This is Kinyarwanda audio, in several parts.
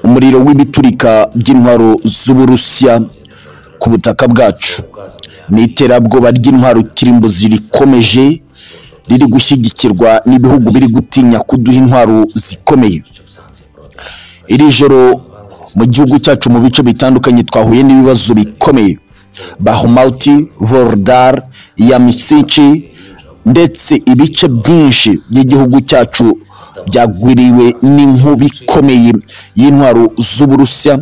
umuriro w'ibiturika by'intwaro z'uburusiya ku butaka bwacu ni iterabwoba ry'intwaro kirimbuzi rikomeje riri gushyigikirwa n'ibihugu biri gutinya kuduha intwaro zikomeye iri joro mu gihugu cyacu mu bice bitandukanye twahuye n'ibibazo bikomeye bahumauti vorodar yamisici ndetse ibice byinshi by'igihugu cyacu byagwiriwe n'inkubi ikomeye y'intwaro z'uburusiya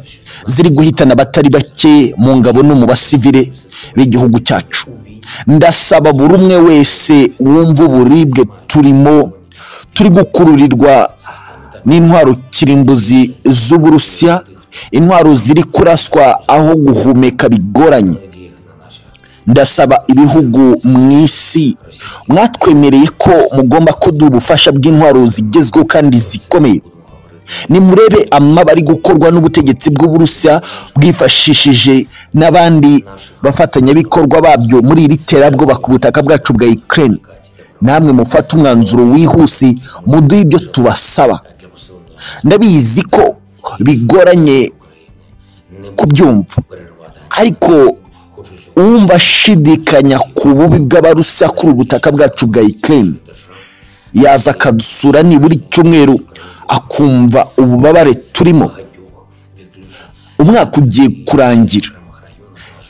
ziri guhitana abatari bake mu ngabo no mu basivire b'igihugu cyacu ndasaba buri umwe wese wumva uburibwe turimo turi gukururirwa n'intwaro kirimbuzi z'uburusiya intwaro ziri kuraswa aho guhumeka bigoranye ndasaba ibihugu mu isi mwatwemereye ko mugomba kuduha ubufasha bw'intwaro zigezweho kandi zikomeye nimurebe amaba ari gukorwa n'ubutegetsi bw'uburusiya bwifashishije n'abandi bafatanyabikorwa babyo muri iri terabwoba ku butaka bwacu bwa Ukraine namwe mufate umwanzuro wihuse muduhe ibyo tubasaba ndabizi ko bigoranye kubyumva ariko uwumva ashidikanya ku bubi bw'abarusiya kuri ubutaka bwacu bwa Ukraine yaza akadusura nibura icyumweru akumva ububabare turimo umwaka ugiye kurangira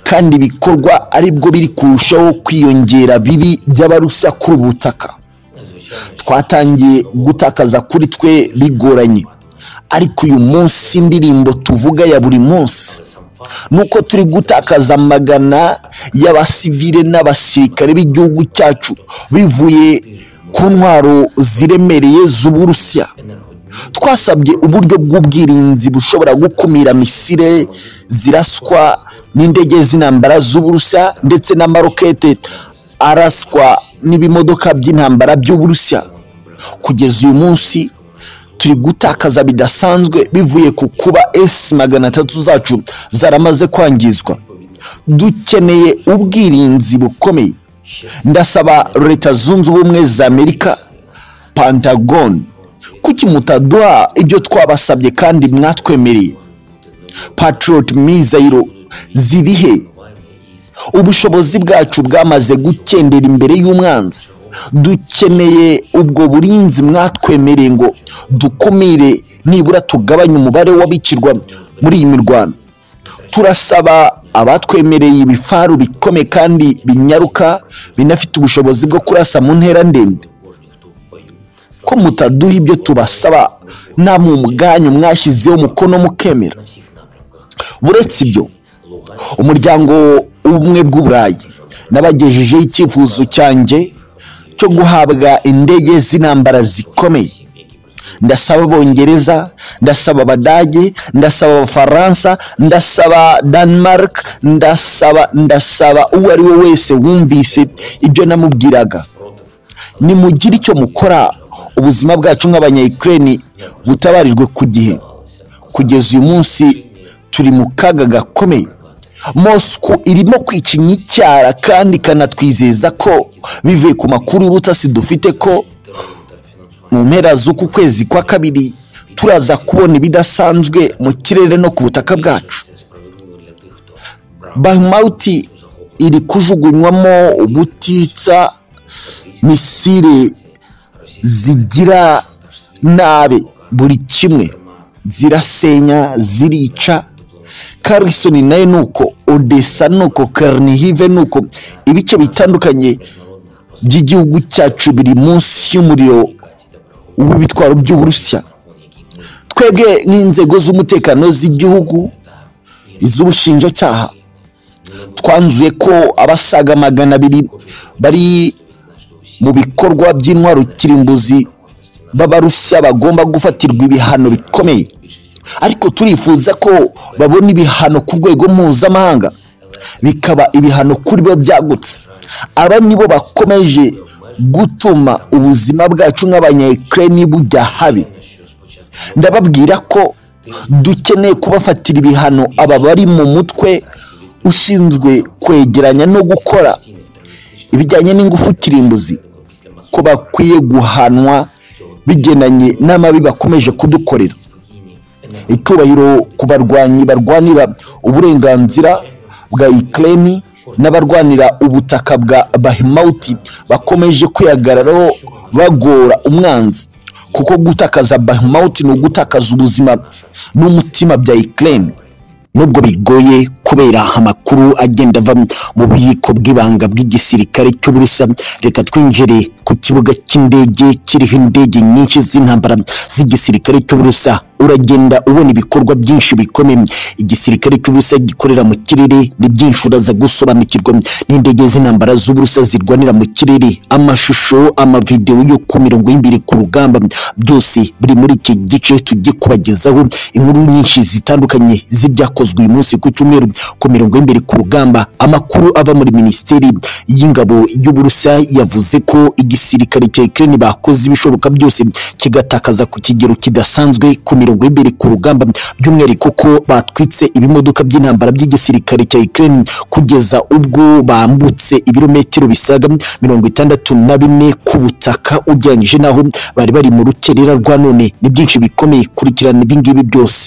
kandi ibikorwa aribwo biri kurushaho kwiyongera bibi by'abarusiya kuri ubu butaka twatangiye gutakaza kuri twe bigoranye ariko uyu munsi indirimbo tuvuga ya buri munsi nuko turi gutakaza amagana y'abasivire n'abasirikare b'igihugu cyacu bivuye ku ntwaro ziremereye z'uburusiya twasabye uburyo bw'ubwirinzi bushobora gukumira misire ziraswa n'indege z'intambara z'uburusiya ndetse n'amarokete araswa n'ibimodoka by'intambara by'uburusiya kugeza uyu munsi turi gutakaza bidasanzwe bivuye ku kuba esi magana atatu zacu zaramaze kwangizwa dukeneye ubwirinzi bukomeye ndasaba leta zunze ubumwe za amerika pantagoni kuki mutaduha ibyo twabasabye kandi mwatwemereye patriot mizayiro ziri he ubushobozi bwacu bwamaze gukendera imbere y'umwanzi dukeneye ubwo burinzi mwatwemereye ngo dukumire nibura tugabanye umubare w'abicirwa muri iyi mirwano turasaba abatwemereye ibifaru bikomeye kandi binyaruka binafite ubushobozi bwo kurasa mu ntera ndende ko mutaduha ibyo tubasaba nta mu bwanyu mwashyizeho umukono mukemera buretse ibyo umuryango ubumwe bw'uburayi n'abagejejeho icyifuzo cyanjye cyo guhabwa indege z'intambara zikomeye ndasaba abongereza ndasaba abadage ndasaba abafaransa ndasaba denmark ndasaba ndasaba uwo ari we wese wumvise ibyo namubwiraga nimugire icyo mukora ubuzima bwacu nk'abanyayikirere butabarijwe ku gihe kugeza uyu munsi turi mu kaga gakomeye mosco irimo kwica inyicyara kandi ikanatwizeza ko bivuye ku makuru y'ubutasi dufite ko mu mpera z'uku kwezi kwa kabiri turaza kubona ibidasanzwe mu kirere no ku butaka bwacu bahumawuti iri kujugunywamo ubutitsa misire zigira nabi buri kimwe zirasenya zirica karisoni nayo ni uko odessa ni uko karinihive ni uko ibice bitandukanye by'igihugu cyacu biri munsi y'umuriro w'ibitwaro by'uburusiya twebwe n'inzego z'umutekano z'igihugu iz'ubushinjacyaha twanzuye ko abasaga magana abiri bari mu bikorwa by'intwaro kirimbuzi b'abarusiya bagomba gufatirwa ibihano bikomeye ariko turifuza ko babona ibihano ku rwego mpuzamahanga bikaba ibihano kuri bo byagutse aba nibo bakomeje gutuma ubuzima bwacu nk'abanyayikirere bujya habi ndababwira ko dukeneye kubafatira ibihano aba bari mu mutwe ushinzwe kwegeranya no gukora ibijyanye n'ingufu kirimbuzi ko bakwiye guhanwa bigendanye n'amabi bakomeje kudukorera icyubahiro ku barwanyi barwanira uburenganzira bwa ikirere n'abarwanira ubutaka bwa bahimawuti bakomeje kwihagararaho bagora umwanzi kuko gutakaza bahimawuti ni ugutakaza ubuzima n'umutima bya ikirere nubwo bigoye kubera amakuru agenda ava mu bubiko bw'ibanga bw'igisirikare cy'uburusa reka twinjire ku kibuga cy'indege kiriho indege nyinshi z'intambara z'igisirikare cy'uburusa uragenda ubona ibikorwa byinshi bikomeye igisirikare cy'uburusa gikorera mu kirere ni byinshi uraza gusobanukirwa n'indege z'intambara z'uburusa zirwanira mu kirere amashusho amavidewo yo ku mirongo y'imbere ku rugamba byose biri muri iki gice tujye kubagezaho inkuru nyinshi zitandukanye z'ibyakozwe uyu munsi ku cyumweru ku mirongo y'imbere ku rugamba amakuru ava muri minisiteri y'ingabo y'uburusa yavuze ko igisirikare cya Ukraine bakoze ibishoboka byose kigatakaza ku kigero kidasanzwe ku mirongo mirongo y'imbere ku rugamba by'umwihariko ko batwitse ibimodoka by'intambara by'igisirikare cya Ukraine kugeza ubwo bambutse ibirometero bisaga mirongo itandatu na bine ku butaka ugereranyije n'aho bari bari mu rukerera rwa none ni byinshi bikomeye kurikirana ibi ngibi byose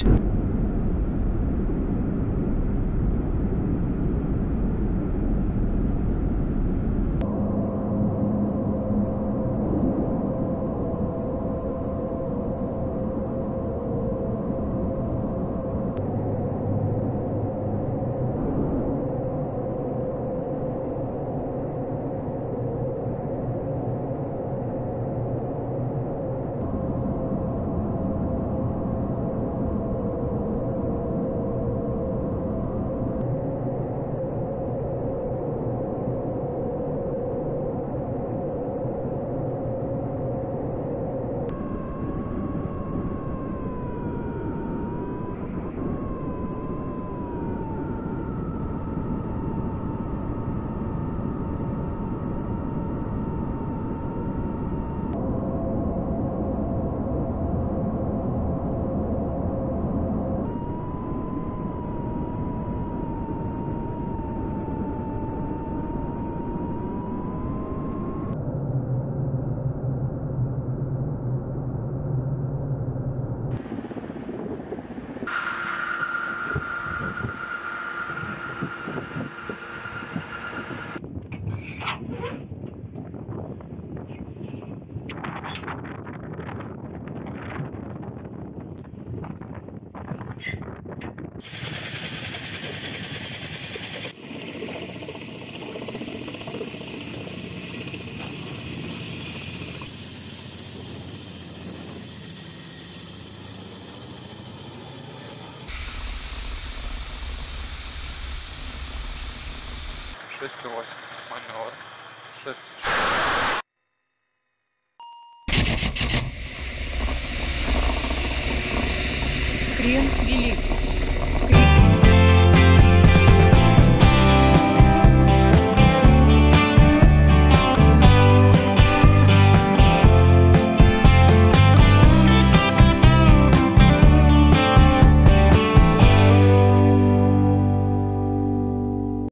Шесть ноль. Маневр. Шесть. Крен